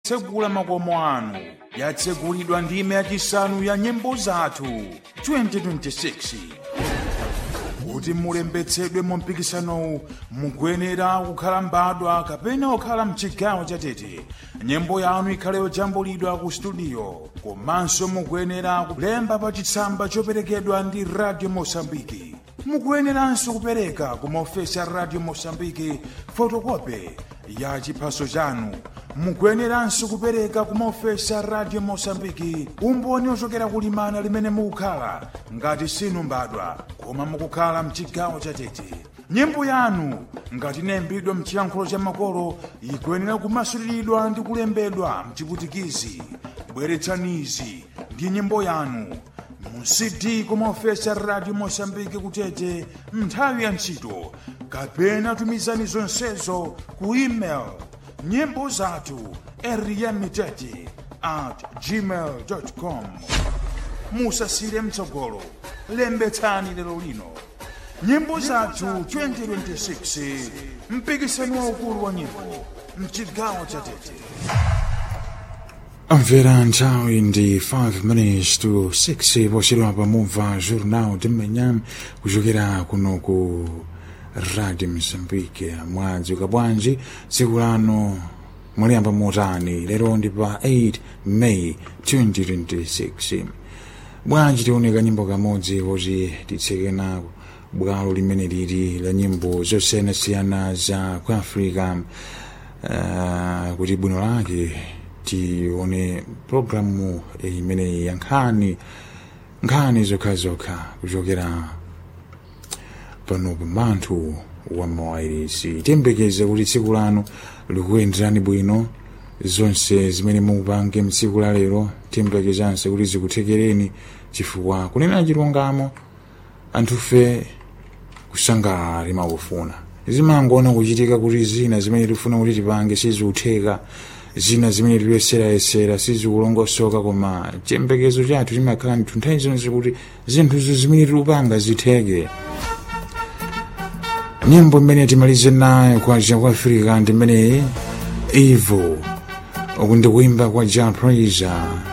kutsegula makomo anu yatsegulidwa ndime yachisanu ya nyimbo zathu 2026 kuti mulembetsedwe mu mpikisanowu mukuyenera kukhala mbadwa kapena kukhala mchigawo chatete nyimbo yanu ikhale yojambulidwa ku studio komanso mukuyenera kulemba pa chitsamba choperekedwa ndi radio mosambiki mukuyeneranso kupereka ku maofesi a radio mosambiki fotokope ya chiphaso chanu mukuyeneranso kupereka ku maofesi a radio mosambiki umboni ochokera kulimana limene mukukhala ngati sinu mbadwa koma mukukhala mchigawo chatete nyimbo yanu ngati inayimbidwa mchiyankhulo cha makolo ikuyenera kumasuliridwa ndi kulembedwa mchiputikizi bweretsanizi ndi nyimbo yanu mu cd kumaofesi a radio mosambiki kutete nthawi ya ntchito kapena tumizani zonsezo ku email nyimbo zathu eriyamitete at gmail com musasire mtsogolo lembetsani lero lino nyimbo zathu 2026 mpikisano waukulu wa nyimbo mchigawo cha tete Amvera nthawi ndi 5 minutes to 6 pochedwa pamumva jornal de manhã kuchokera kuno ku radio mozambique mwadzuka bwanji tsiku lano mwaliyamba motani lero ndi pa 8 may 2026 bwanji tioneka nyimbo kamodzi kuti titseke nako bwalo limene lili la nyimbo zosiyanasiyana za ku africa uh, kuti bwino lake tione programu imene ya nkhani nkhani zokhazokha kuchokera pano pamanthu wa mawairisi tiyembekeze kuti tsiku lano likuyenderani bwino zonse zimene mukupange mtsiku la lero tiyembekezanso kuti zikuthekereni chifukwa kunena chilungamo anthufe kusangalala timakufuna zimangoona kuchitika kuti zina zimene tifuna kuti tipange sizikutheka zina zimene tikuyeserayesera sizikulongosoka koma chiyembekezo chathu chimakhala ndithu nthawi zonse kuti zinthuzo zimene tikupanga zitheke nyimbo imene timalize nayo kwa ja kwa afrika ndi imeneyi ivo uku ndikuimba kwa ja praiser